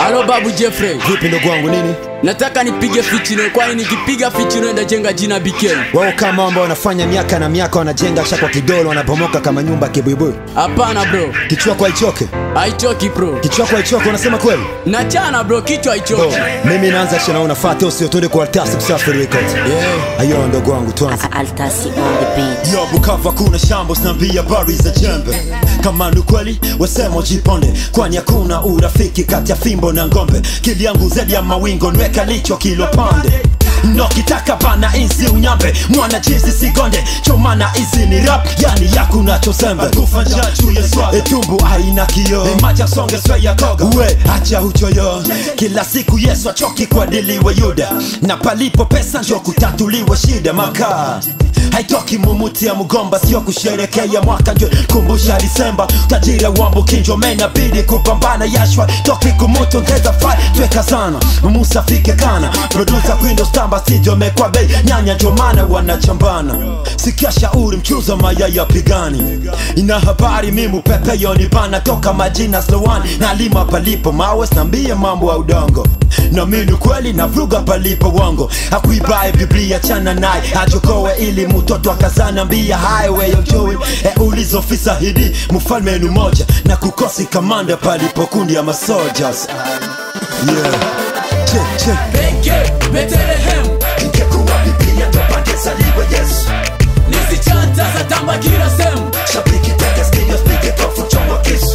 Alo babu Jeffrey, Vipi ndugu wangu nini? nataka nipige fichino, kwani nikipiga fichino ndajenga jina Bikel. Wao kama ambao wanafanya miaka na miaka wanajenga shakwa kidolo wanabomoka kama nyumba kibuibui. Hapana bro, Kichwa kwa ichoke. haichoki bro, Kichwa kwa ichoke unasema kweli? nachana bro, kichwa Oh, haichoki. mimi naanza shana unafata usiotode kwa altasi kusafiri record. Yeah. Ayo ndugu wangu tuanze. Altasi on the beat. Yo Bukavu kuna shambo snambia habari za jembe kama ni kweli wasema ujiponde kwani hakuna urafiki kati ya fimbo na ngombe kili yangu zedi ya mawingo nweka licho kilo pande nokitaka bana insi unyambe mwana jizi sigonde chomana izi ni rap yani yakuna chosembe kufanja chuye swa etumbu aina kio imaja songe sveya koga uwe acha uchoyo kila siku yesu achoki kwa diliwe yuda na palipo pesa njo kutatuliwe shida makaa haitoki mumuti ya mgomba sio kusherekea mwaka njo kumbusha disemba tajira wambo kinjo menabidi kupambana yashwa toki kumutu ngeza fai tweka sana musa fike kana produsa kwindo stamba stidio mekwa bei nyanya njo maana wanachambana sikia shauri mchuzo mayaya pigani ina habari mimu pepe yoni bana toka majina slowani na lima palipo mawe snambie mambo ya udongo na mini kweli na vruga palipo wango akuibaye biblia chana naye ajokowe ili mtoto akazana mbia highway of joy e ulizofisa hidi mfalme ni moja na kukosi kamanda palipo kundi ya masoldiers yeah. che, che. Peke Bethlehem, ingekuwa biblia ndo pangezaliwa yesu nisichanta za tamba kila sehemu. shabiki teke studios pige kofu chomwa kisu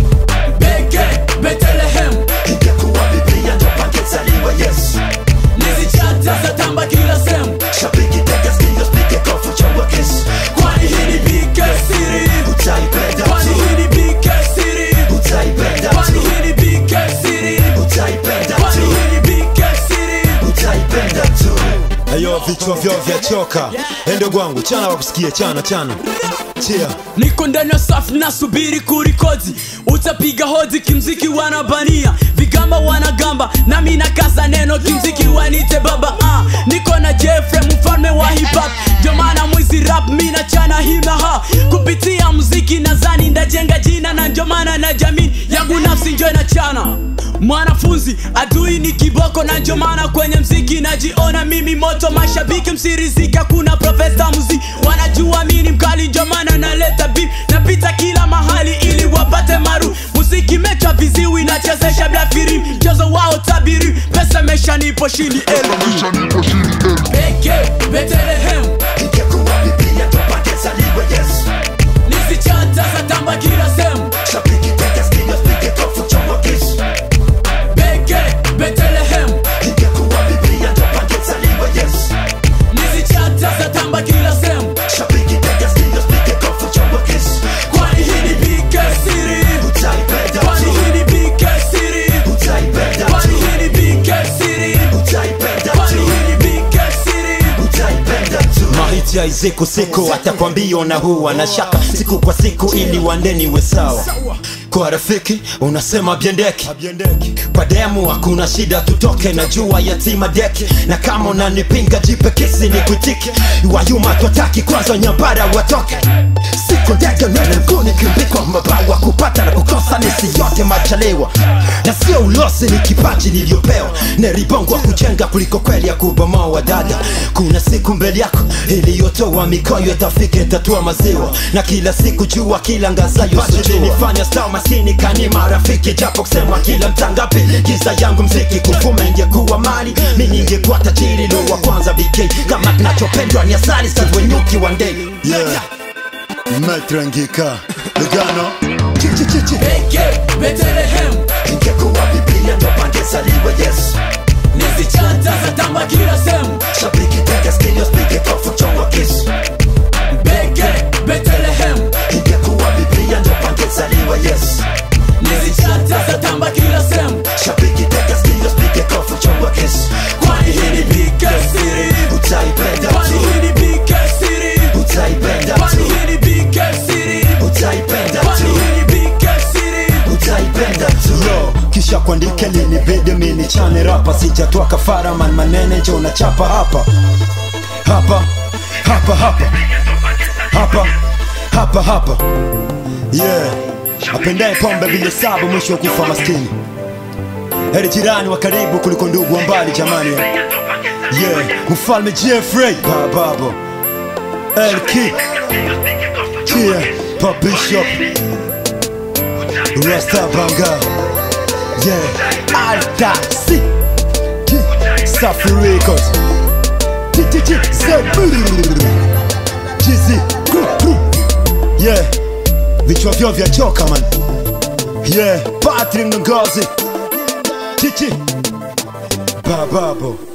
Peke Bethlehem, ingekuwa biblia ndo pangezaliwa yesu nisichanta za tamba kila sehemu. shabiki teke studios pige kofu chomwa kisu Kwani hii ni Bike City, utaipenda kwani tu hii ni Bike City, utaipenda kwani tu hii ni Bike City, utaipenda kwani tu hii ni Bike City. utaipenda tu ayo vichwa vyo vya choka ende gwangu chana wakusikie chana chana chia niko ndani ya safu nasubiri kurikodi utapiga hodi kimziki wanabania vigamba wanagamba nami nakaza neno kimziki wanite baba ah. niko na jeffre mfalme wa hip-hop ndio maana mwizi rap mi nachana himaha kupitia muziki nazani ndajenga jina na ndio maana na jamii yangu nafsi njo inachana mwanafunzi adui ni kiboko na ndio maana kwenye mziki najiona mimi moto mashabiki msirizika kuna profesa muzi wanajua mini mkali ndio maana naleta beef napita kila mahali ili wapate maru muziki mecha viziwi nachezesha bila firim mchezo wao tabiri pesa mesha nipo shini elmi peke Bethlehem ingekuwa biblia ndo pangezaliwa yesu nisichata za tamba kila sehemu shabiki teke studios pige kofu chomwa kisu peke Bethlehem ingekuwa biblia ndo pangezaliwa yesu nisichata za tamba kila sehemu shabiki teke studios pige kofu chomwa kisu kwani hii ni Bike City utaipenda kwani tu hii ni Bike City utaipenda kwani tu hii ni Bike City utaipenda kwani tu hii ni Bike City utaipenda tu mahiti ya iziku siku atakwambia na huwa na shaka siku kwa siku ili wandeni we sawa kwa rafiki unasema biendeki kwa demu hakuna shida tutoke na jua yatima deki na kama unanipinga jipe kisi ni kutiki wayuma twataki kwanza nyambara watoke siku ndege nene mguni kimbikwa mabawa kupata na kukosa nisi yote machalewa na sio ulosi ni kipaji niliyopewa neribongwa kujenga kuliko kweli ya kubomoa dada kuna siku mbele yako iliyotoa mikoyo itafika tatua maziwa na kila siku jua kila ngazayo nifanya star maskini kani marafiki japo kusema kila mtangapi giza yangu mziki kufuma ingekuwa mali mi ningekuwa tajiri lo wa kwanza bk kama kinachopendwa ni asali siwenyuki wa ndege yeah. metrangika lugano chichichichi peke Bethlehem ingekuwa biblia ndo pangezaliwa yesu nisichata za tamba kila sehemu shabiki teke studios pige kofu chongwa kisu peke Bethlehem ingekuwa biblia ndo pangezaliwa yesu nisichata za tamba kila sehemu shabiki teke studios pige kofu chongwa kisu kwani hii ni Bike City utaipenda kwani tu hii ni Bike City utaipenda kwani tu hii ni Bike City utaipenda kwani tu hii ni Bike City utaipenda tu Yo, kisha kuandika lini bidi mini chane rapa sijatoa kafara man manene jo nachapa hapa hapa hapa hapa hapa hapa hapa yeah apendaye pombe bila sabu mwisho wa kufa maskini heri jirani wa karibu kuliko ndugu wa mbali jamani yeah mfalme jeffrey bababo elki yeah pa bishop rasta banga yeah altasi safi records jizi yeah vichwa vyao vya joka man yeah patrick ngozi chichi bababo